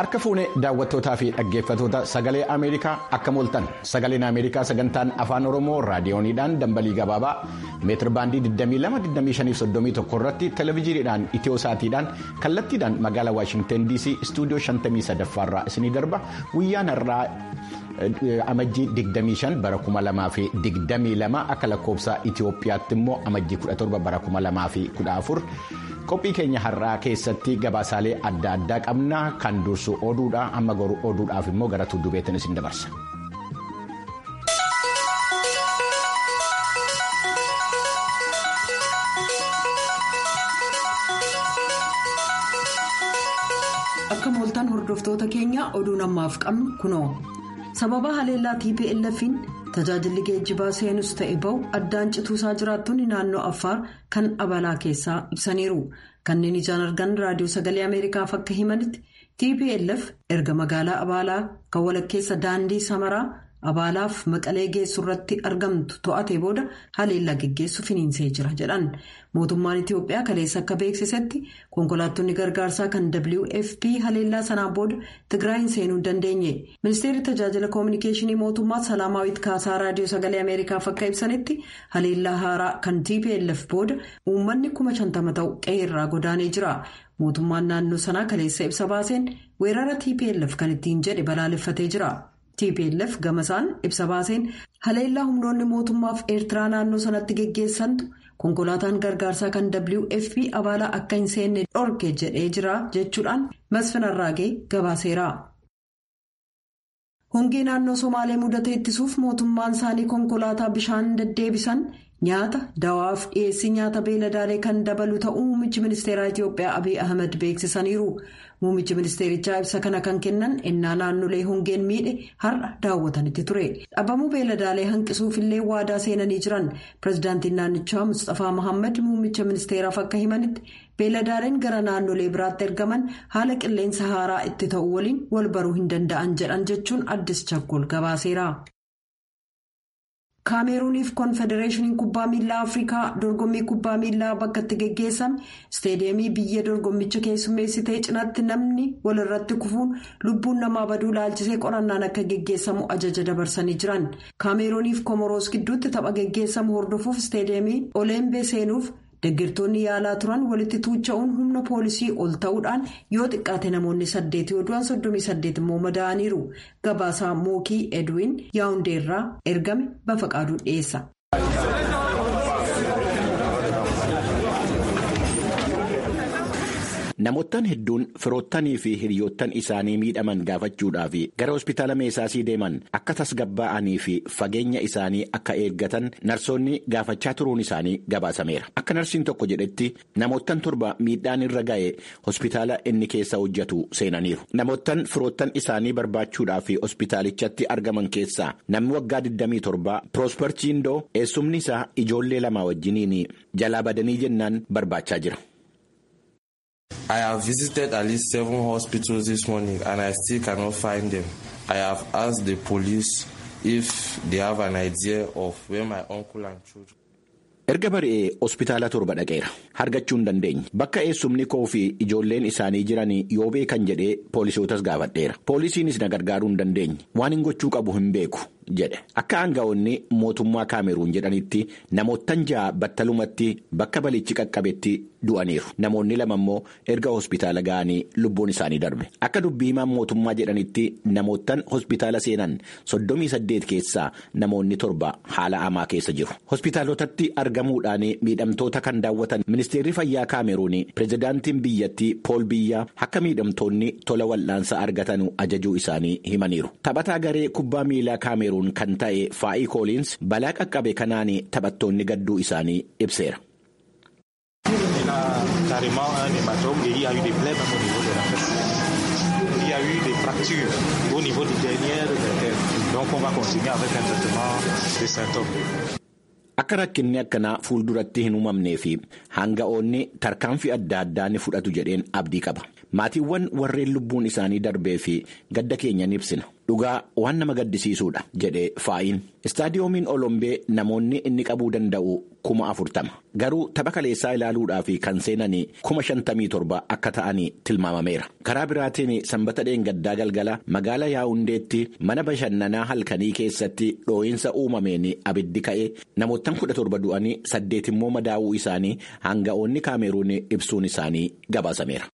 Harka fuunee daawwattootaa fi dhaggeeffattoota sagalee Ameerikaa akka mooltan sagaleen Ameerikaa sagantaan afaan Oromoo raadiyooniidhaan dambalii gabaabaa meetir baandii 22-25-31 irratti televezyiiniidhaan itiyosaatiidhaan kallattiidhaan magaalaa Waashingtan DC istuudiyoo 53 irraa isinii darba guyyaan har'aa amajjii 25 bara 2022 akka lakkoofsa Itiyoophiyaatti immoo amajjii 17 bara 2014. qophii keenya har'aa keessatti gabaasaalee adda addaa qabna kan dursu oduudha amma garuu oduudhaaf immoo gara tuddubeettiin isin dabarsa. akka mooltan hordoftoota keenya oduun ammaaf qabnu kunoo sababa haleellaa tplf'n tajaajilli geejjibaa seenus ta'e bahu addaan cituusaa jiraattonni naannoo affaar kan abalaa keessaa ibsaniiru kanneen ijaan argan raadiyoo sagalee ameerikaaf akka himanitti tplf erga magaalaa abaalaa kan walakkeessa daandii samaraa abaalaaf maqalee geessu irratti argamtu to'ate booda haleellaa geggeessu finiinsee jira jedhan mootummaan itiyoophiyaa kaleessa akka beeksisetti konkolaattonni gargaarsaa kan wfp haleellaa sanaan booda tigraayin seenuu hin dandeenye ministeerri tajaajila koominikeeshinii mootummaa salaamaawit kaasaa raadiyoo sagalee ameerikaaf akka ibsanitti haleellaa haaraa kan tplf booda uummanni kuma shantama ta'u qe'eerraa godaanee jira mootummaan naannoo sanaa kaleessa ibsa baaseen weerara tplf kan ittiin jedhe balaaleffatee jira. tplf gamasaan ibsa baaseen haleellaa humnoonni mootummaaf eertiraa naannoo sanatti geggeessantu konkolaataan gargaarsaa kan wfp abaalaa akka hin seenne dhorke jedhee jira jechuudhaan masfin arraagee gabaaseera. hongee naannoo somaalee mudate ittisuuf mootummaan isaanii konkolaataa bishaan deddeebisan nyaata dawaaf dhiyeessii nyaata beeladaalee kan dabalu ta'uu muummichi ministeeraa itiyoophiyaa abiy ahmed beeksisaniiru. Muummichi ministeerichaa ibsa kana kan kennan ennaa naannolee hongeen miidhe har'a daawwatanitti ture. Dhabamuu beeladaalee hanqisuuf illee waadaa seenanii jiran pirezidaantiin naannichaa Mustaphaa Mohaammed muummicha ministeeraaf akka himanitti beeladaaleen gara naannolee biraatti ergaman haala qilleensa haaraa itti ta'u waliin wal baruu hin danda'an jedhan jechuun addis chakkol gabaaseera. kaameruuniif konfedereeshiniin kubbaa miilaa afrikaa dorgommii kubbaa miilaa bakka itti geggeessame isteediyeemii biyya dorgommicha keessummeessitee cinaatti namni walirratti kufuun lubbuun namaa baduu laalchisee qorannaan akka geggeessamu ajaja dabarsanii jiran kaameruuniif komoroos gidduutti tapha geggeessamu hordofuuf isteediyeemii oleembee seenuuf deeggartoonni yaalaa turan walitti tuucha'uun humna poolisii ol ta'uudhaan yoo xiqqaate namoonni saddeeti yoo du'an soddomii saddeet immoo madaa'aniiru gabaasaa mookii edwin yaawundeerraa ergame bafaqaaduu dhiyeessa. Namoottan hedduun firoottanii fi hiriyoottan isaanii miidhaman gaafachuudhaaf gara hospitaala meesaasii deeman akka tasgabbaa'anii fi fageenya isaanii akka eeggatan narsoonni gaafachaa turuun isaanii gabaasameera. Akka narsiin tokko jedhetti namoottan torba miidhaan irra ga'e hospitaala inni keessa hojjetu seenaniiru. Namoottan firoottan isaanii barbaachuudhaaf hospitaalichatti argaman keessaa namni waggaa 27 Proosper Chiindoo eessumni isaa ijoollee lama wajjiniin jalaa badanii jennaan barbaachaa jira. I have visited at least seven hospitals this morning and I still cannot find them. I have asked the police if they have an idea of where my uncle and children. Erga bari'ee hospitaala torba dhaqeera. Argachuu hin dandeenye. Bakka eessumni koo fi ijoolleen isaanii jiran yoo beekan jedhee poolisootas gaafadheera. Poolisiinis na gargaaruu hin dandeenye. Waan hin gochuu qabu hin beeku. jedhe akka aanga'oonni mootummaa kaameruun jedhanitti namoottan ja'a battalumatti bakka balichi qaqqabetti du'aniiru namoonni lama immoo erga hospitaala ga'anii lubbuun isaanii darbe akka dubbii himaan mootummaa jedhanitti namoottan hospitaala seenan soddomii saddeet keessaa namoonni torba haala hamaa keessa jiru hospitaalotatti argamuudhaan miidhamtoota kan daawwatan ministeerri fayyaa kaameruun pirezidaantiin biyyattii pool biyyaa akka miidhamtoonni tola wal'aansa argatan ajajuu isaanii himaniiru taphataa garee kubbaa miilaa kaameruun. kan ta'e faa'ii kooliins balaa qaqqabe kanaan taphattoonni gadduu isaanii ibseera. Akka rakkinni akkanaa fuulduratti hin uumamnee fi hanga'oonni tarkaanfii adda addaa ni fudhatu jedheen abdii qaba. maatiiwwan warreen lubbuun isaanii darbee fi gadda keenya ni ibsina. Dhugaa waan nama gaddisiisuudha jedhe faayin. Istaadiyoomiin Olombee namoonni inni qabuu danda'u kuma afurtama. Garuu tapha kaleessaa ilaaluudhaaf kan seenanii kuma shantamii torba akka ta'anii tilmaamameera. Karaa biraatiin sanbata dheengaddaa galgala magaala yaa'undeetti mana bashannanaa halkanii keessatti dhoo'insa uumameen abiddi ka'e namoottan kudha torba du'anii saddeet immoo madaa'uu isaanii hanga'oonni kaameruun ibsuun isaanii gabaasameera.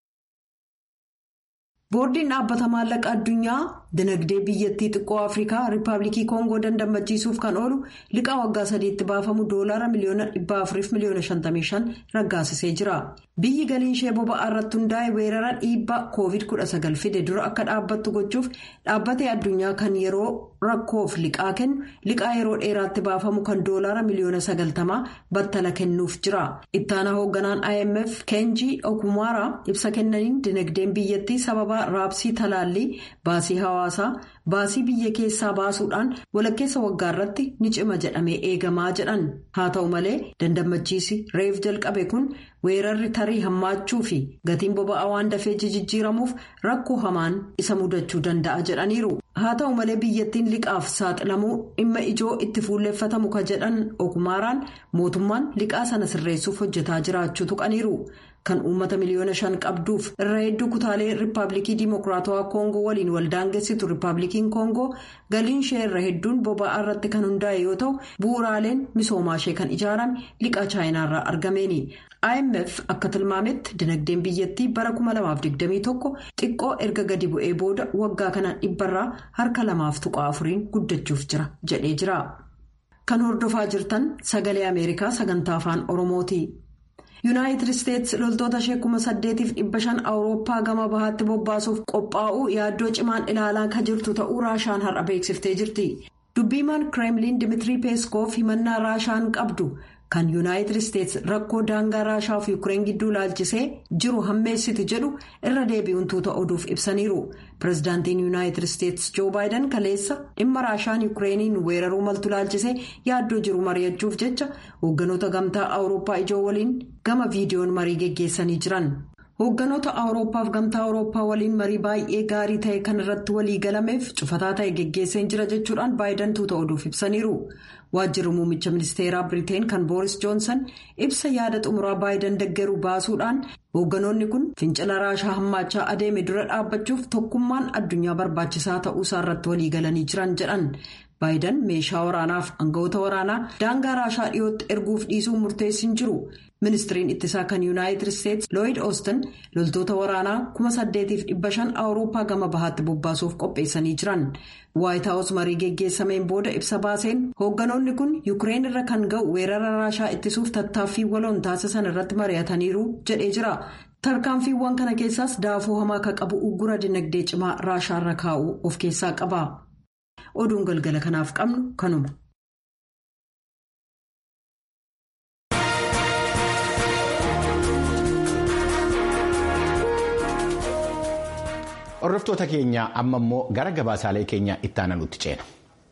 boordiin dhaabbata maallaqa addunyaa dinagdee biyyattii xiqqoo afrikaa riippaabilikii koongoo dandamachiisuuf kan oolu liqaa waggaa sadiitti baafamu doolaara miliyoona 4 miliyoona 55 raggaasisee jira biyyi galiin ishee boba'aa irratti hundaa'e weerara dhiibbaa koovid 19 fide dura akka dhaabbattu gochuuf dhaabbatee addunyaa kan yeroo rakkoof liqaa kennu liqaa yeroo dheeraatti baafamu kan doolaara miliyoona 90 battala kennuuf jira ittaana hoogganaan imf keenjii okumaara ibsa kennaniin dinagdeen biyyattii sababa. raabsii talaallii baasii hawaasaa baasii biyya keessaa baasuudhaan walakkeessa waggaa irratti ni cima jedhamee eegamaa jedhan haa ta'u malee dandammachiisi reef jalqabe kun weerarri tarii hammaachuu fi gatiin boba'aa waan dafee jijjiiramuuf rakkoo hamaan isa mudachuu danda'a jedhaniiru haa ta'u malee biyyattiin liqaaf saaxilamuu dhimma ijoo itti fuulleeffatamu ka jedhan okumaaraan mootummaan liqaa sana sirreessuuf hojjetaa jiraachuu tuqaniiru. kan uummata miliyoona shan qabduuf irra hedduu kutaalee riippaabilikii diimokiraatawaa koongoo waliin waldaangessitu riippaabilikiin koongoo galiin ishee irra hedduun boba'aa irratti kan hundaa'e yoo ta'u bu'uuraaleen misoomaa ishee kan ijaarame liqaa chaayinaarraa argameeni imf akka tilmaametti dinagdeen biyyattii bara 2021 xiqqoo erga gadi bu'ee booda waggaa kana dhibbarraa harka lamaaf tuqaa afuriin guddachuuf jira jedhee jira kan hordofaa jirtan sagalee ameerikaa sagantaa afaan oromooti. yuunaayitid isteetsi loltoota ishee kuma saddeetiif dhibba shan awurooppaa gama bahaatti bobbaasuuf qophaa'uu yaaddoo cimaan ilaalaa kan jirtu ta'uu raashaan har'a beeksiftee jirti dubbiimaan kireemliin dimitirii peeskoof himannaa raashaan qabdu kan yuunaayitid isteetsi rakkoo daangaa raashaa fi yuukireen gidduu laalchisee jiru hammeessiti jedhu irra deebi'uun tuuta oduuf ibsaniiru pirezidaantiin yuunaayitid isteetsi joo baayidan kaleessa dhimma raashaan yuukireeniin weeraruu maltu laalchisee yaaddoo jiru mari'achuuf jecha hoogganoota gamtaa awurooppaa ijoo waliin gama viidiyoon marii geggeessanii jiran. hoogganoota awurooppaaf gamtaa awurooppaa waliin marii baay'ee gaarii ta'e kan irratti walii galameef cufataa ta'e geggeesseen jira jechuudhaan baayidan tuuta oduuf ibsaniiru waajjirri muummicha ministeeraa biriteen kan booris joonsan ibsa yaada xumuraa baayidan deggeruu baasuudhaan hoogganoonni kun fincila raashaa hammaachaa adeeme dura dhaabbachuuf tokkummaan addunyaa barbaachisaa ta'uusaa irratti walii galanii jiran jedhan. baayidan meeshaa waraanaaf aangawoota waraanaa daangaa raashaa dhiyootti erguuf dhiisuu murteessin jiru ministiriin ittisaa kan yuunaayitid isteetsi looyid oostin loltoota waraanaa kuma saddeetiif dhibba shan awurooppaa gama bahaatti bobbaasuuf qopheessanii jiran waayit haawus marii geggeessameen booda ibsa baaseen hoogganoonni kun yuukireen irra kan ga'u weerara raashaa ittisuuf tattaaffii waloon taasisan irratti mari'ataniiru jedhee jira. tarkaanfiiwwan kana keessaas daafuu hamaa akka qabu uggura dinagdee cimaa raashaarra kaa'uu of keessaa qaba. oduun galgala kanaaf qabnu kanuma. Hordoftoota keenya amma immoo gara gabaasaalee keenya itti aananutti ceena.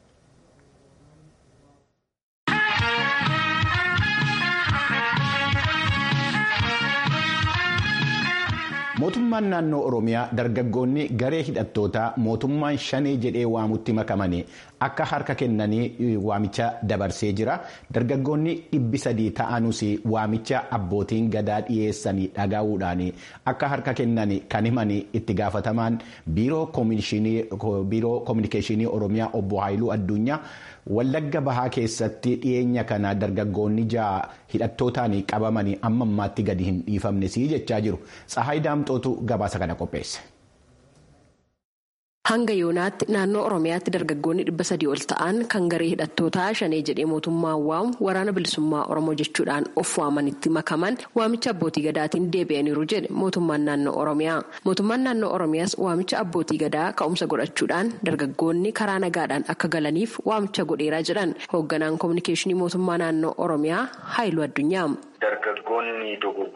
mootummaan naannoo oromiyaa dargaggoonni garee hidhattootaa mootummaan shanee jedhee waamutti makamanii akka harka kennanii waamicha dabarsee jira dargaggoonni dhibbi sadii ta'anus waamicha abbootiin gadaa dhiyeessanii dhagahuudhaan akka harka kennan kan himan itti gaafatamaan biiroo koominikeeshinii oromiyaa obbo Haayiluu Addunyaa. Wallagga bahaa keessatti dhiyeenya kana dargaggoonni ja'a hidhattootaan qabamanii amma ammaatti gadi hin dhiifamne sii jechaa jiru. Tsahaay Daamxootu gabaasa kana qopheesse. Hanga yoonaatti naannoo Oromiyaatti dargaggoonni dhibba sadii ol ta'an kan garee hidhattootaa shanee jedhee mootummaan waamu waraana bilisummaa Oromoo jechuudhaan of waamanitti makaman waamicha abbootii gadaatiin deebi'aniiru jedhe mootummaan naannoo Oromiyaa. Mootummaan naannoo Oromiyaas waamicha abbootii gadaa ka'umsa godhachuudhaan dargaggoonni karaa nagaadhaan akka galaniif waamicha godheeraa jedhan hoogganaan koominikeeshinii mootummaa naannoo Oromiyaa Haayiluu Addunyaa. Dargaggoonni dogoggoraan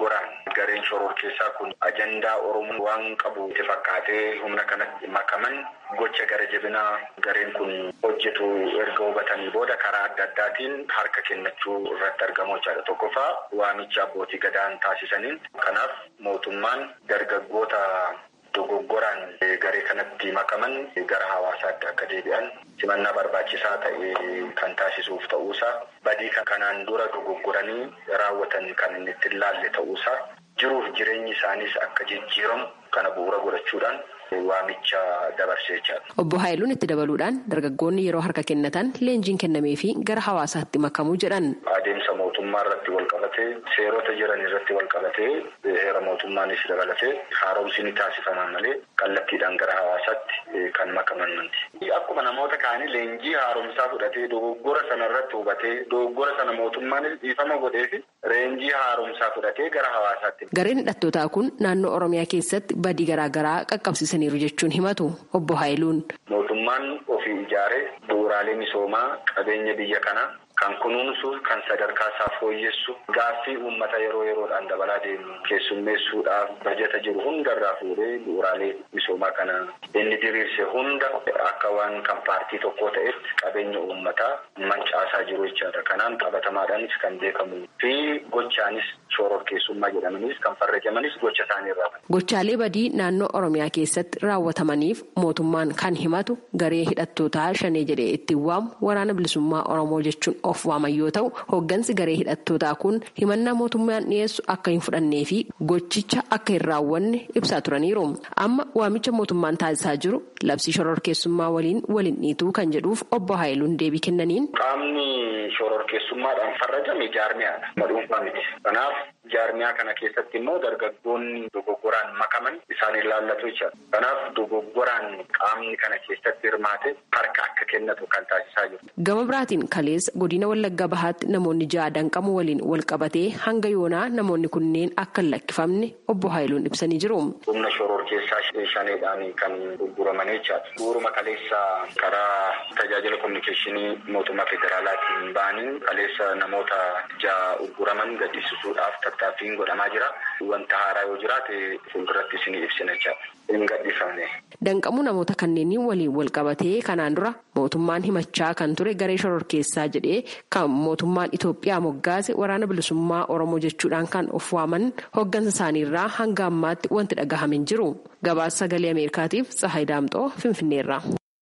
gareen shororkeessaa kun ajandaa oromoo waan qabu itti fakkaatee humna kanatti makaman gocha gara jabinaa gareen kun hojjetu erga hubatanii booda karaa adda addaatiin harka kennachuu irratti argamu jechaadha. Tokkoffaa waamicha abbootii gadaan taasisaniin kanaaf mootummaan dargaggoota dogoggoraan garee kanatti makaman gara hawaasaatti akka deebi'an simannaa barbaachisaa ta'e kan taasisuuf ta'uusaa badii kanaan dura dogoggoranii raawwatan kan inni itti ilaalle ta'uusaa jiruuf jireenyi isaaniis akka jijjiiramu kana bu'uura godhachuudhaan waamicha dabarsee jechaadha. Obbo Haayiluun itti dabaluudhaan dargaggoonni yeroo harka kennatan leenjiin kennamee fi gara hawaasaatti makamuu jedhan. Adeemsa mootummaa irratti wal qabatee seerota jiran irratti wal qabatee heera mootummaanis dabalatee haaromsi ni taasifama malee kallattiidhaan gara hawaasaatti kan makaman manti. Akkuma namoota kaanii leenjii haaromsaa fudhatee dogoggora sana irratti hubatee dogoggora sana mootummaanis dhiifama godhee fi leenjii haaromsaa fudhatee gara hawaasaatti. Gareen hidhattootaa kun naannoo Oromiyaa keessatti badii garaagaraa qaqqabsiisaniiru jechuun himatu obbo Haayiluun. Mootummaan ofii ijaaree bu'uuraalee misoomaa qabeenya biyya kanaa kan kunuunsu kan sadarkaa isaa fooyyessu gaaffii uummata yeroo yeroodhaan dabalaa deemu keessummeessuudhaaf bajata jiru hundarraa fuudhee bu'uuraalee misoomaa kana inni diriirse hunda akka waan kan paartii tokkoo ta'etti qabeenya uummataa mancaasaa jiru jechaadha. Kanaan qabatamaadhaanis kan beekamu fi gochaanis shororkeessummaa jedhamanis kan farrajamanis gocha isaanii irraa. Gochaalee badii naannoo Oromiyaa keessatti raawwatamaniif mootummaan kan himatu garee hidhattootaa shanee jedhee ittiin waamu waraana bilisummaa Oromoo jechuun of waaman yoo ta'u hooggansi garee hidhattootaa kun himannaa mootummaan dhiyeessu akka hin fudhannee fi gochicha akka hin raawwanne ibsaa turaniiru amma waamicha mootummaan taasisaa jiru labsii shororkeessummaa waliin waliin dhiituu kan jedhuuf obbo Haayiluun deebii kennaniin. Qaamni shororkeessummaadhaan farrajame jaarmiyaadha. Madhuunfaa miti. Kanaaf jaarmiyaa kana keessatti immoo dargaggoonni dogoggoraan makaman isaan ilaallatu jechaadha. Kanaaf dogoggoraan qaamni kana keessatti hirmaate harka akka kennatu kan taasisaa jiru. Gama biraatiin kaleessa godina Wallagga Bahaatti namoonni ja'a danqamu waliin wal qabatee hanga yoonaa namoonni kunneen akka hin lakkifamne obbo Haayiluun ibsanii jiru. Humna shororkeessaa shaneedhaan kan gurguraman jechaadha. Bu'uuruma kaleessa karaa tajaajila kominikeeshinii mootummaa federaalaatiin ba'anii kaleessa namoota ja'a gurguraman gaddisiisuudhaaf tattaaffiin godhamaa jira. Wanta haaraa yoo jiraate fuulduratti isinii ibsina jechaadha. Hin gadhiifamne. Danqamuu namoota kanneenii waliin wal qabatee kanaan dura mootummaan himachaa kan ture garee shororkeessaa jedhee kan mootummaan Itoophiyaa moggaase waraana bilisummaa Oromoo jechuudhaan kan of waaman hoggansa isaaniirraa hanga ammaatti wanti dhagahame hin jiru. Gabaasa sagalee Ameerikaatiif Tsahaay Daamxoo Finfinneerra.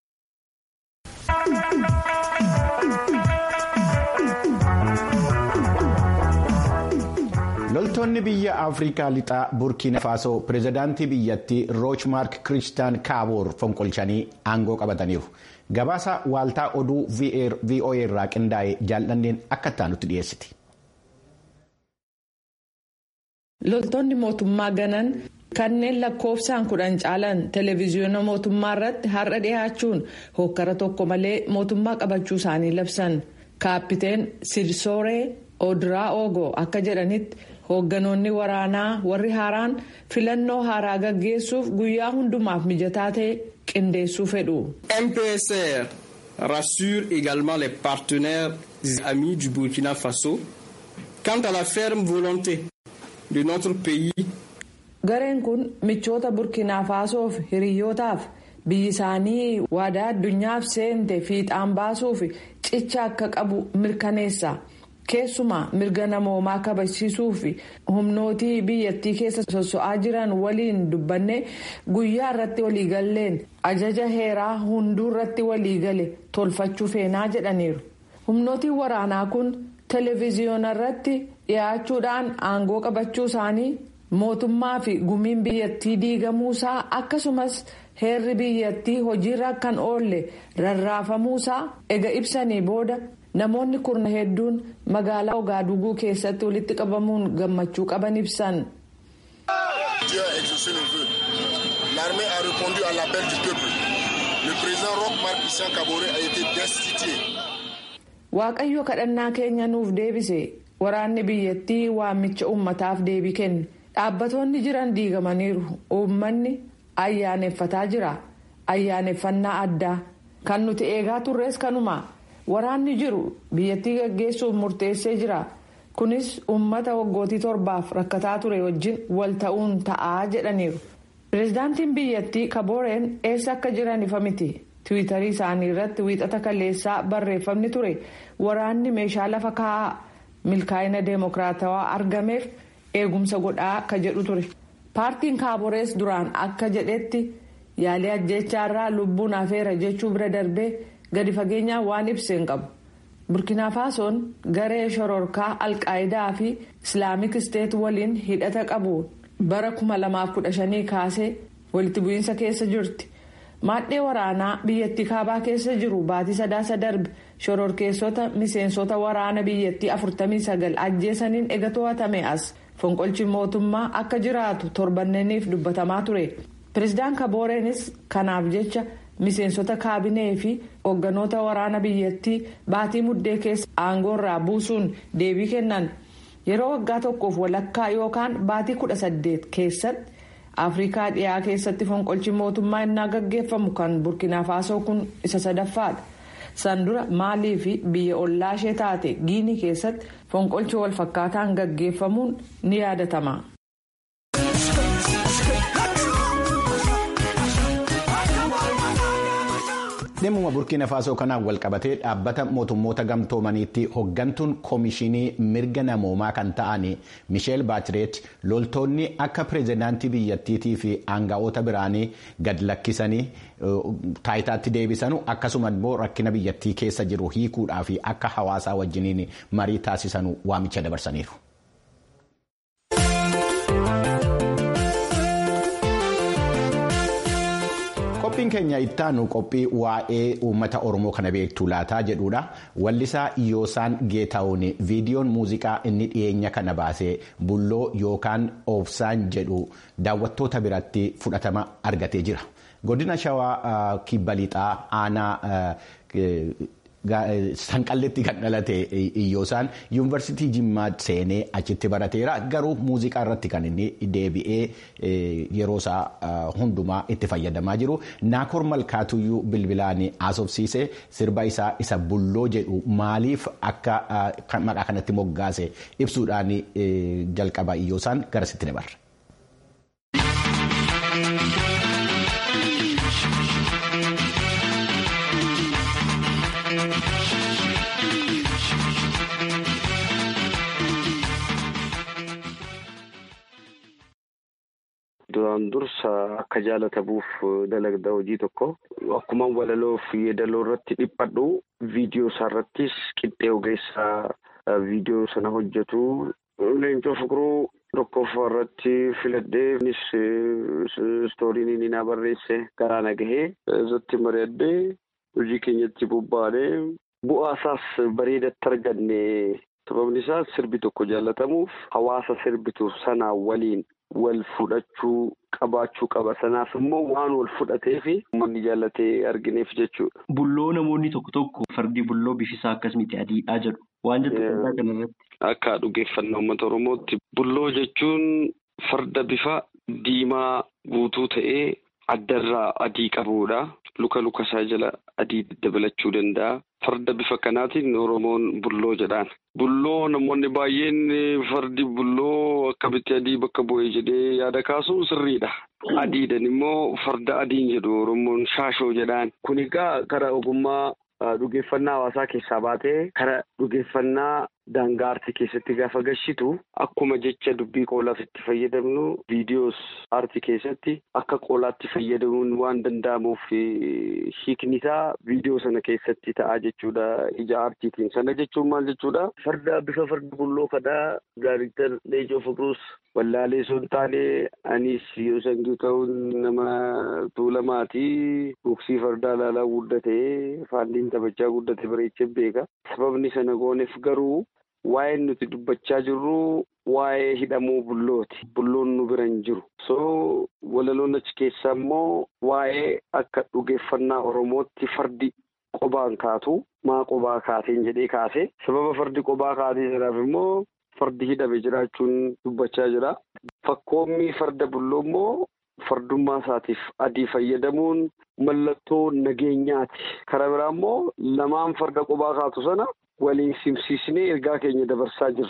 loltoonni biyya afrikaa lixaa burkiina faasoo pireezidaantii biyyattii roochmaark kiristaan kaaboor fonqolchanii aangoo qabataniiru gabaasa waaltaa oduu voa irraa qindaa'e jaallanneen akka taanutti dhiyeessiti. loltoonni mootummaa ganan kanneen lakkoofsaan kudhan caalan televiziyoona mootummaa irratti har'a dhiyaachuun hokkara tokko malee mootummaa qabachuu isaanii labsan kaappiteen sirsooree odiraa oogoo akka jedhanitti. hoogganoonni waraanaa warri haaraan filannoo haaraa gaggeessuuf guyyaa hundumaaf mijataa ta'e qindeessuu fedhu. MPSR rassure également les partenaires amis du Burkina Faso quant à la ferme volonté de notre pays. Gareen kun michoota Burkina Fasoof hiriyyootaaf biyyi isaanii waadaa addunyaaf seente fiixaan baasuuf cicha akka qabu mirkaneessa. keessumaa mirga namoomaa kabachiisuu fi humnootii biyyattii keessa sosso'aa jiran waliin dubbanne guyyaa irratti waliigalleen ajaja heeraa hunduu irratti waliigale tolfachuu feenaa jedhaniiru humnootiin waraanaa kun televiziyoona irratti dhiyaachuudhaan aangoo qabachuu isaanii mootummaa fi gumiin biyyattii diigamuusaa akkasumas heerri biyyattii hojiirra kan oolle rarraafamuusaa ega ibsanii booda. namoonni kurna hedduun magaalaa ogaaduguu keessatti walitti qabamuun gammachuu qaban ibsan. L'armée a répondu à l'appel du peuple. Le président Roch Marc Christian Kaboré a été destitué. Waaqayyo kadhannaa keenya nuuf deebise waraanni biyyattii waamicha uummataaf deebii kenne dhaabbatoonni jiran diigamaniiru uummanni ayyaaneffataa jira ayyaaneffannaa addaa kan nuti eegaa turres kanuma. waraanni jiru biyyattii gaggeessuuf murteessee jira kunis uummata waggootii torbaaf rakkataa ture wajjin wal ta'uun ta'aa jedhaniiru pireezidaantiin biyyattii kabooreen eessa akka jiran ifa miti tiwiitarii isaanii irratti wiixata kaleessaa barreeffamni ture waraanni meeshaa lafa kaa'aa milkaa'ina deemokiraatawaa argameef eegumsa godhaa ka jedhu ture paartiin kaaborees duraan akka jedhetti yaalii ajjeechaarraa lubbuun hafeera jechuu bira darbee gadi fageenyaan waan ibseen qabu. burkina faasoon garee shororkaa alqaayidaa fi islaamik isteet waliin hidhata qabu bara 2015 kaasee walitti bu'iinsa keessa jirti maadhee waraanaa biyyattii kaabaa keessa jiru baatii sadaasa darbe shororkeessota miseensota waraana biyyattii 49 ajjeesaniin ega to'atame as fonqolchi mootummaa akka jiraatu torbanneniif dubbatamaa ture pireezidaan kabooreenis kanaaf jecha. miseensota kaabinee fi hoogganoota waraana biyyattii baatii muddee keessa aangoorraa buusuun deebii kennan yeroo waggaa tokkoof walakkaa yookaan baatii kudha saddeet keessatti afrikaa dhiyaa keessatti fonqolchi mootummaa innaa gaggeeffamu kan burkina faasoo kun isa sadaffaadha san dura maalii fi biyya ollaa ishee taate giinii keessatti fonqolchi walfakkaataan gaggeeffamuun ni yaadatama. dhimma burkiina faasoo kanaan walqabatee dhaabbata mootummoota gamtoomaniitti hoggantuun koomishinii mirga namoomaa kan ta'an misheel baatireet loltoonni akka pireezidaantii biyyattiitii fi aanga'oota biraanii gad lakkisanii taayitaatti deebisanu akkasuma immoo rakkina biyyattii keessa jiru hiikuudhaa fi akka hawaasaa wajjiniin marii taasisanu waamicha dabarsaniiru. qophiin keenya ittaanu qophii waa'ee uummata oromoo kana beektuu laataa jedhudha wallisaa yoosaan geetaa'uun viidiyoon muuziqaa inni dhiyeenya kana baasee bulloo yookaan oofsaan jedhu daawwattoota biratti fudhatama argatee jira godina shawaa kibba lixaa aanaa. sanqalletti kan dhalate iyyoosaan yuunivarsiitii jimmaa seenee achitti barateera garuu muuziqaa irratti kan inni deebi'ee yeroo isaa hundumaa itti fayyadamaa jiru naakor malkaatuyyuu bilbilaan haasofsiise sirba isaa isa bulloo jedhu maaliif akka maqaa kanatti moggaase ibsuudhaan jalqaba iyyoosaan garasitti dabarra. Duraan dursa akka jaalatamuuf dalagda hojii tokko akkuma walaloo fi yeedaloo irratti dhiphadhu viidiyoo isaa irrattis qixxee ogeessaa viidiyoo sana hojjetu leencoo fiqiruu tokkoffaa irratti filadhee innis istooriin inni naa barreesse garaa na gahee irratti mari'adhee hojii keenyatti bobba'anee bu'aa isaas bareedatti arganne sababni isaas sirbi tokko jaallatamuuf hawaasa sirbitu sanaa waliin. wal fudhachuu qabaachuu qaba sanaaf immoo waan wal fudhatee fi uummanni jaallatee argineef jechuudha. Bulloo namoonni tokko tokko fardi bulloo bifisaa akkas miti adiidhaa jedhu waan jettu kanaa kanarratti. Akka dhugeeffannaa uummata Oromootti bulloo jechuun farda bifa diimaa guutuu ta'ee addarraa adii qabudha. Luka luka isaa jala adii dabalachuu danda'a. Farda bifa kanaatiin Oromoon bulloo jedhaan. Bulloo namoonni baay'een fardi bulloo akkamitti adii bakka bu'ee jedhee yaada kaasu sirriidha. Adiidhan immoo farda adiin jedhu Oromoon shaashoo jedhaan. Kun egaa karaa ogummaa dhugeeffannaa hawaasaa keessaa baatee karaa dhugeeffannaa daangaa aartii keessatti gaafa gashitu akkuma jecha dubbii qoolaaf itti fayyadamnu viidiyoos aartii keessatti akka qoolaatti fayyadamuun waan danda'amuuf hiikni isaa viidiyoo sana keessatti ta'a jechuudha ija aartiitiin sana jechuun maal jechuudha farda bifa farda bulloo kadhaa daariiktar Leencoo Fiqiruus wallaalee sun taane anis yoo sangii ta'uun nama tuulamaatii boksii fardaa ilaalaa guddatee faandiin taphachaa guddate bareechee beeka sababni sana gooneef garuu. Waa'een nuti dubbachaa jirru waa'ee hidhamuu bullooti. Bulloon nu bira hin jiru. So walaloon achi keessaa immoo waa'ee akka dhugeeffannaa Oromootti fardi qobaan kaatu maa qobaa kaateen jedhee kaase. Sababa fardi qobaa kaatee jiraaf immoo fardi hidhame jiraachuun dubbachaa jira. Fakkoommi farda bulloo immoo fardummaa isaatiif adii fayyadamuun mallattoo nageenyaati. Karaa biraa immoo lamaan farda qobaa kaatu sana. waliin simsiisnee ergaa keenya dabarsaa jirra.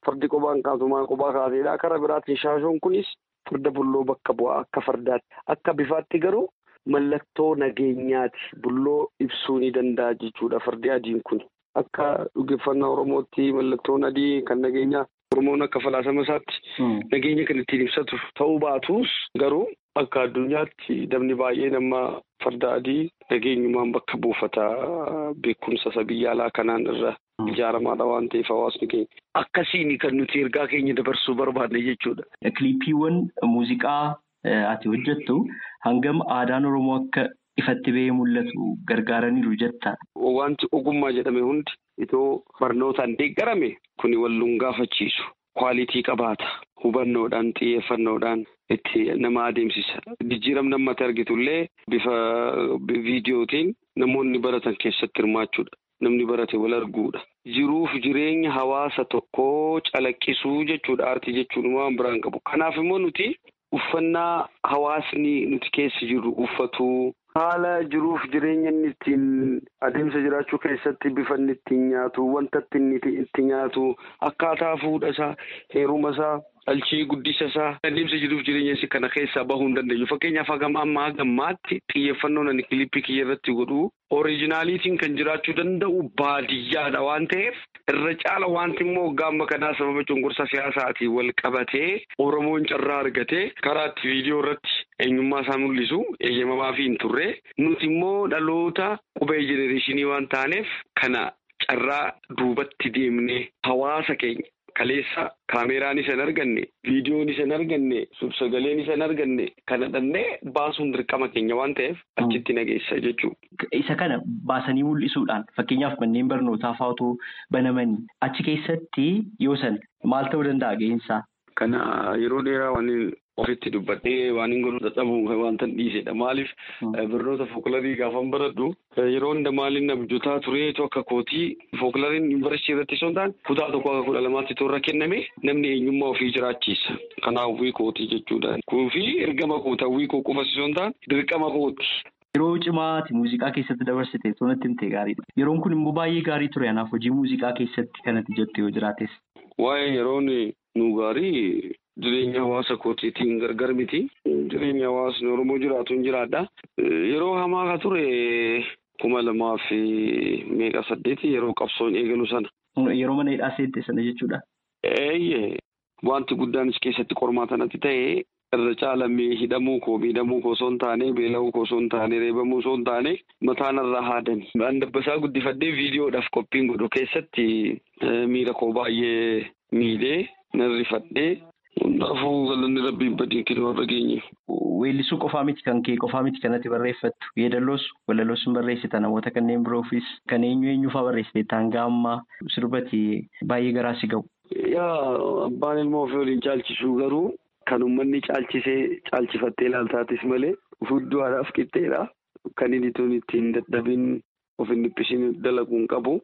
fardi qophaan kaasumaa qophaa kaaseedha. Karaa biraatiin shaashoon kunis farda bulloo bakka bu'aa akka fardaatti. Akka bifaatti garuu mallattoo nageenyaati. Bulloo ibsuu ni danda'a jechuudha fardi adiin kun. Akka dhugeeffannaa Oromootti mallattoon adii kan nageenyaa Oromoon akka falaasama isaatti nageenya kan ittiin ibsatu ta'uu baatus garuu akka addunyaatti dabni baay'een amma farda adii nageenyumaan bakka buufata beekumsa isa biyya alaa kanaan irra ijaaramaadha waan ta'eef hawaasni keenya. Akkasiin kan nuti ergaa keenya dabarsuu barbaadne jechuudha. Kiliippiiwwan muuziqaa ati hojjettu hangam aadaan Oromoo akka ifatti ba'ee mul'atu gargaaraniiru jetta. Wanti ogummaa jedhame hundi itoo barnootaan deeggarame kuni walluun gaafachiisu. Kwaalitii qabaata. Hubannoodhaan xiyyeeffannoodhaan itti nama adeemsisa. Jijjiiramni ammatti argitullee bifa viidiyootiin namoonni baratan keessatti hirmaachuudha. Namni barate wal arguudha. Jiruuf jireenya hawaasa tokkoo calaqqisuu jechuudha. Aartii jechuun waan biraan qabu. Kanaaf immoo nuti uffannaa hawaasni nuti keessa jirru uffatu. Haala jiruuf jireenya inni ittiin adeemsa jiraachuu keessatti bifa inni ittiin nyaatu, wanta inni itti nyaatu, akkaataa fuudha isaa, heeruma isaa, dhalchii guddisa isaa, adeemsa jiruuf jireenya kana keessaa bahuu hin dandeenyu. Fakkeenyaaf hagam ammaa gammaatti xiyyeeffannoon ani kilippii kiyya irratti godhu ooriijinaaliitiin kan jiraachuu danda'u baadiyyaadha waan ta'eef irra caala wanti immoo gaamba kanaa sababa cunqursa siyaasaatiin wal qabatee Oromoon carraa argatee karaa itti viidiyoo irratti eenyummaa isaa mul'isu eeyyamamaa fi hin turre nuti immoo dhaloota qubee jenereeshinii waan taaneef kana carraa duubatti deemnee hawaasa keenya kaleessa kaameeraan isa hin arganne viidiyoon isa hin arganne suur-sagaleen isa hin arganne kana dhannee baasuun dirqama keenya waan ta'eef achitti nageessa jechuudha. Isa kana baasanii mul'isuudhaan fakkeenyaaf manneen barnootaa fa'aatu banamanii achi keessatti yoo san maal ta'uu danda'a ga'insaa? Kana yeroo dheeraa waan ofitti dubbadhee waan hin godhu dadhabuun wanta dhiisedha. Maaliif barnoota fookularii gaafan baradhu yeroo hunda maaliin abjuutaa tureetu akka kootii fookulariin yuunivarsiitii irratti osoo hin taane kutaa tokko akka kudha lamaatti toora kenname namni eenyummaa ofii jiraachisa. Kanaaf wiikootii jechuudha. Kuufi ergama koota wiikoo qofas osoo hin taane dirqama kooti. Yeroo cimaati muuziqaa keessatti dabarsite tonatti himtee gaariidha. Yeroon kun immoo baay'ee gaarii ture. Kanaaf hojii muuziqaa keessatti kanatti jettu yoo jiraates. Waa'ee yeroon nu gaarii jireenya hawaasa kootiitiin gargar miti. Jireenya hawaasni Oromoo jiraatu hin jiraadha. Yeroo hamaa ka ture kuma lamaa fi meeqa saddeeti yeroo qabsoon eegalu sana. Yeroo mana hidhaa seente sana jechuudha. Eeyyee wanti guddaanis keessatti qormaatanatti ta'e irra caalamee hidhamuu koo miidhamuu koo osoo hin taane beela'uu koo osoo hin taane reebamuu osoo hin taane mataan irraa haadani. Waan dabbasaa guddifadhee viidiyoodhaaf qophiin godhu keessatti miira koo baay'ee miidhee narrifadhee hundaafuu galanni rabbiin badii kennuu warra geenye. Weellisuu qofaa miti kan kee qofaa miti kanatti barreeffattu yeedaloos walaloos hin barreessita namoota kanneen biroofis kan eenyu eenyufaa barreessite taangaa ammaa sirbati baay'ee garaa si ga'u. Yaa abbaan ilmoo ofii waliin caalchisuu garuu kan uummanni caalchisee caalchifattee ilaaltaatis malee fudduudhaaf qixxeedha. Kan inni tun ittiin dadhabin of hin dhiphisin dalaguu hin qabu.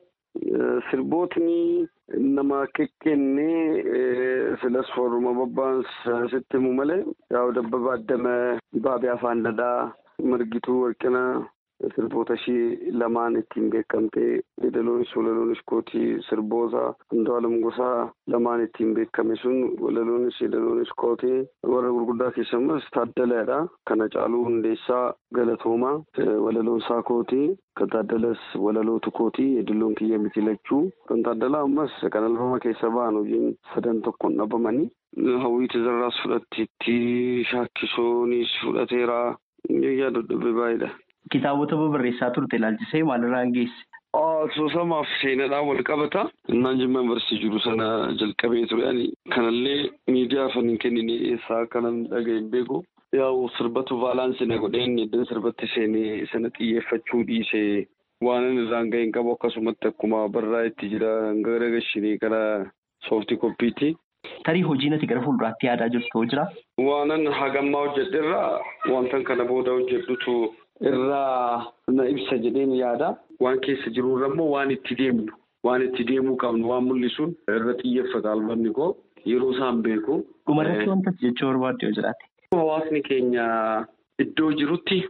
Sirbootni nama kennee filas fooruma babbaan sitti himu malee yaa'u dabbaba addama dibaabee afaan dhadhaa margituu warqina sirboota ishii lamaan ittiin beekamtee yeedaloonis walaloonis kootii sirboota Andu'aalem Gosaa lamaan ittiin beekame sun walaloonis yeedaloonis kootii warra gurguddaa keessumas taaddalaadha. Kana caaluu hundeessaa galatoomaa walaloon isaa kootii kan taaddalas walalootu kootii yeedaloon kiyya miti lachuu kan taaddalaa ammas kan albama keessa ba'an hojiin sadan tokkoon dhabamanii. Hawwii tizarraas fudhatteetti shaakkisoonis fudhateera. Yaa dhodhobee baay'eedha. Kitaabota barreessaa turte ilaalchisee maalirraan geesse? Soosamaaf seenaadhaan wal qabata. Innaan jimma barsiisuu jiru sana jalqabee ture. Kanallee miidiyaa afaan hin kennine eessaa akka namni dhaga'e hin beeku. Yaa'u sirbatu baalaansii na godheen iddoo sirbatti seenee sana xiyyeeffachuu dhiisee waan irraan ga'e hin qabu akkasumatti akkuma barraa itti jira gara gashinii gara sooftii koppiitti. Tarii hojiin ati gara fuulduraatti yaadaa jirtu jira? Waanan hagammaa hojjedherraa wantan kana booda hojjedhutu irraa na ibsa jedheen yaada. Waan keessa jirurra immoo waan itti deemnu waan itti deemuu qabnu waan mul'isuun irra xiyyeeffata albamni koo yeroo isaan beeku. Dhumarratti wanta jechuu barbaadde yoo jiraate. Hawaasni keenya iddoo jirutti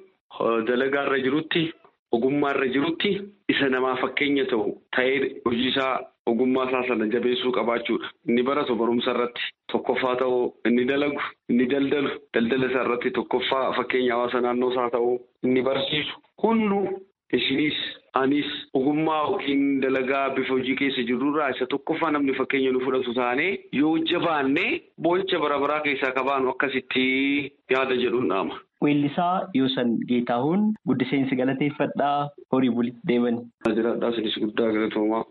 dalagaarra jirutti ogummaarra jirutti isa namaa fakkeenya ta'u ta'ee hojii isaa ogummaa isaa sana jabeessuu qabaachuudha. Inni baratu barumsa irratti tokkoffaa ta'uu, inni dalagu, inni daldalu, daldala isaa irratti tokkoffaa fakkeenya hawaasa naannoo isaa ta'uu, inni barsiisu hunduu isinis anis ogummaa yookiin dalagaa bifa hojii keessa jirurraa isa tokkoffaa namni fakkeenya nu fudhatu taanee yoo jabaannee boo'icha bara baraa keessaa qabaanu akkasitti yaada jedhuun dhaama. Weellisaa Yoosan Geetaahuun guddiseensi galateeffadhaa horii bulitti deemani. Jiraadhaa isinis guddaa galatoomaa.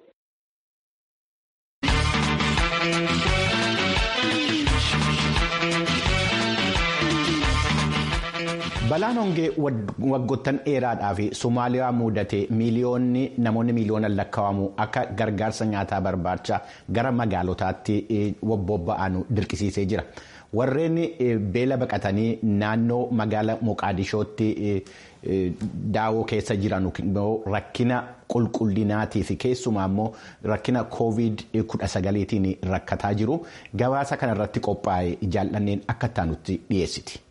Balaan hongee waggoottan dheeraadhaa fi Somaaliyaa mudate miiliyoonni namoonni miiliyoonaan lakkaa'amu akka gargaarsa nyaataa barbaacha gara magaalotaatti bobba'an dirqisiisee jira. Warreen beela baqatanii naannoo magaala Moqaadishootti daawoo keessa jiran rakkina qulqullinaatii fi keessumaa immoo rakkina koovid kudha sagaliitiin rakkataa jiru. Gabaasa kanarratti qophaa'e jaallanneen akka taanutti dhiyeessiti.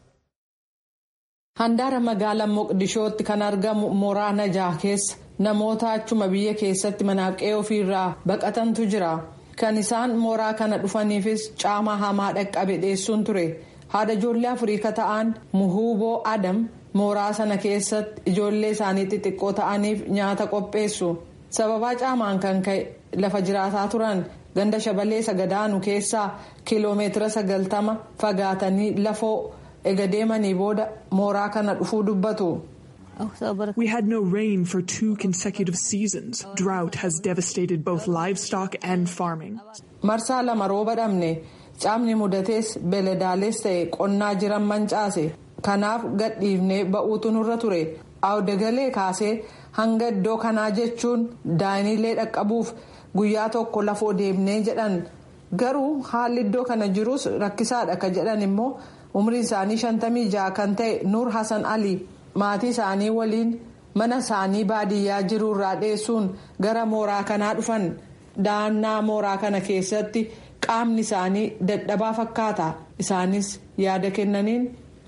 Handaara magaalaa Moqdishootti kan argamu mooraa Najaa keessa namoota achuma biyya keessatti manaaqee ofiirraa baqatantu jira. Kan isaan mooraa kana dhufaniifis caama hamaa dhaqqabe dhiyeessuun ture. Haadha ijoollee Afriika ta'an Muhuuboo Adam mooraa sana keessatti ijoollee isaanii xixiqqoo ta'aniif nyaata qopheessu. Sababaa caamaan kan ka'e lafa jiraataa turan ganda shabalee sagadaanu keessaa kiiloomeetira sagaltama fagaatanii lafoo. ega deemanii booda mooraa kana dhufuu dubbatu. We had no rain for two consecutive seasons. Drought has devastated both livestock and farming. Marsaa lama rooba dhabne caamni mudatees beeladaalees ta'e qonnaa jiran mancaase kanaaf gadhiifnee ba'uutu nurra ture awdagalee kaasee hanga iddoo kanaa jechuun daaniilee dhaqqabuuf guyyaa tokko lafoo deemnee jedhan garuu haalli iddoo kana jirus rakkisaadha ka jedhan immoo. umriin isaanii shantamii ja'a kan ta'e nuur hasan ali maatii isaanii waliin mana isaanii baadiyyaa jiruurraa dheessuun gara mooraa kanaa dhufan da'annaa mooraa kana keessatti qaamni isaanii dadhabaa fakkaata isaanis yaada kennaniin.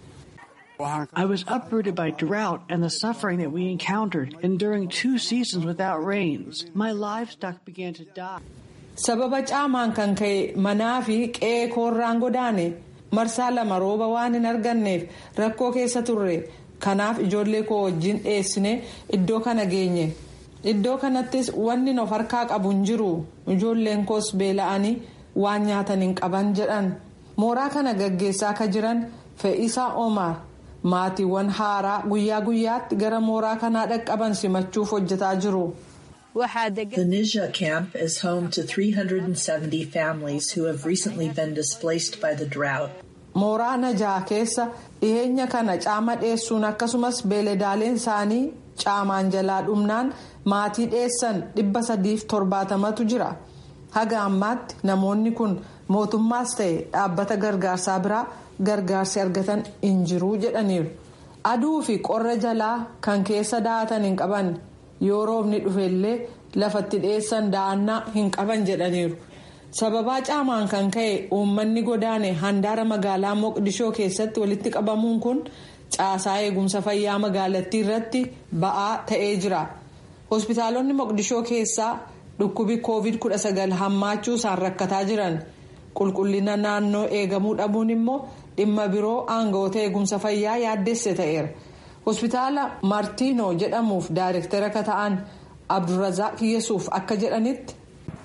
I was uprooted by drought and the suffering that we encountered enduring two seasons without rains. My livestock began to die. Sababa caamaan kan ka'e manaa fi qe'ee koorraan godaane. marsaa lama rooba waan hin arganneef rakkoo keessa turre kanaaf ijoollee koo wajjin dheessine iddoo kana geenye iddoo kanattis wanni of harkaa qabu hin jiru ijoolleen koos beela'anii waan nyaatan hin qaban jedhan mooraa kana gaggeessaa ka jiran fe'isaa omar maatiiwwan haaraa guyyaa guyyaatti gara mooraa kanaa dhaqqaban simachuuf hojjetaa jiru. The Nija camp is home to 370 families who have recently been displaced by the drought. Mooraa Najaa keessa dhiyeenya kana caama dheessuun akkasumas beeladaaleen isaanii caamaan jalaa dhumnaan maatii dheessan dhibba sadiif torbaatamatu jira. Haga ammaatti namoonni kun mootummaas ta'e dhaabbata gargaarsaa biraa gargaarsi argatan hin jiru jedhaniiru. Aduu fi qorra jalaa kan keessa daa'atan hin qaban. yoo roobni dhufellee lafatti dheessan da'annaa hin qaban jedhaniiru sababaa caamaan kan ka'e uummanni godaane handaara magaalaa moqdishoo keessatti walitti qabamuun kun caasaa eegumsa fayyaa magaalattii irratti ba'aa ta'ee jira hospitaalonni moqdishoo keessaa dhukkubi koovid 19 hammaachuu isaan rakkataa jiran qulqullina naannoo eegamuu dhabuun immoo dhimma biroo aangawoota eegumsa fayyaa yaaddesse ta'eera. hospitaala martiinoo jedhamuuf daayirektara akka ta'an abdulrazaaq yesuuf akka jedhanitti.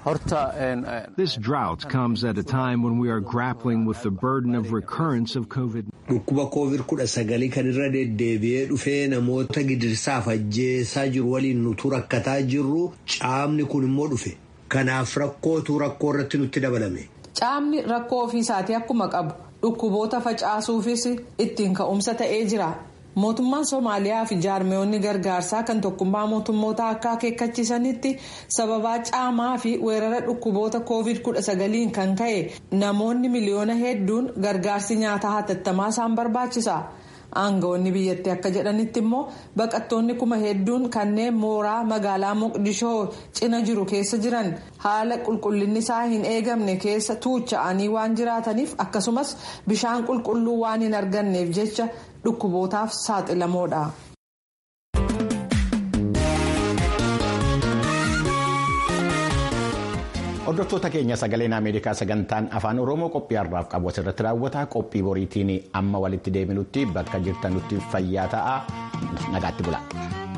This drought comes at a time when we are grappling with the burden of recurrence of COVID. Dhukkuba koovid kudha sagalii kan irra deddeebi'ee dhufee namoota gidirsaaf ajjeesaa jiru waliin nutu rakkataa jirru caamni kun immoo dhufe. Kanaaf rakkootu rakkoo irratti nutti dabalame. Caamni rakkoo ofiisaatii akkuma qabu dhukkuboota facaasuufis ittiin ka'umsa ta'ee jira. mootummaan soomaaliyaa fi jaarmiyoonni gargaarsaa kan tokkummaa mootummoota akka akeekkachiisanitti sababaa caamaa fi weerara dhukkuboota koovid 19 kan ka'e namoonni miliyoona hedduun gargaarsi nyaataa hatattamaa isaan barbaachisa aangawoonni biyyattii akka jedhanitti immoo baqattoonni kuma hedduun kanneen mooraa magaalaa moqdishoo cina jiru keessa jiran haala qulqullinni isaa hin eegamne keessa tuucha'anii waan jiraataniif akkasumas bishaan qulqulluu waan hin arganneef jecha dhukkubootaaf saaxilamoodha. Hordoftoota keenya sagaleen Ameerikaa sagantaan afaan Oromoo qophii har'aaf qabu asirratti raawwata. Qophii boriitiin amma walitti deebinutti bakka jirtanutti fayyaa ta'aa nagaatti bula.